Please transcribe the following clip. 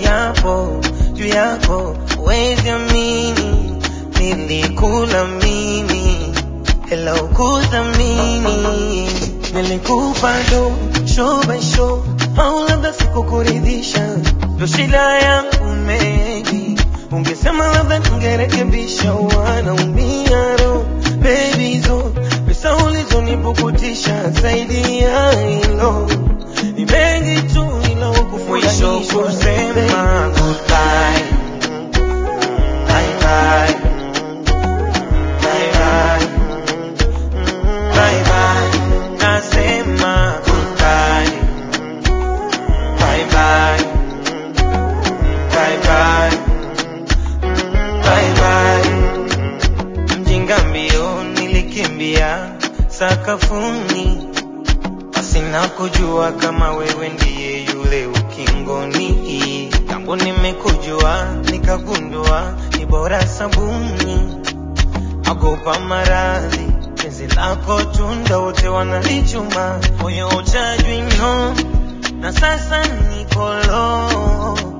kiapo juu yako, huwezi amini, nilikula mimi hela ukuthamini, nilikupa do show by show, au labda sikukuridhisha, ndo shida yangu maybe, ungesema labda ningerekebisha, wanaumia roho baby zo pesa ulizonipukutisha zaidi ya hilo ni mengi tu ila Mwisho ukufurahisha kusema goodbye bye bye bye bye bye bye nasema goodbye bye bye bye bye bye bye mjinga mbio nilikimbia sakafuni pasina kujua kama wewe ndiye yule ukingoni tambo nimekujua nikagundua ni bora sabuni agopa maradhi penzi lako tunda wote wanalichuma moyo uchajwi no na sasa nikolo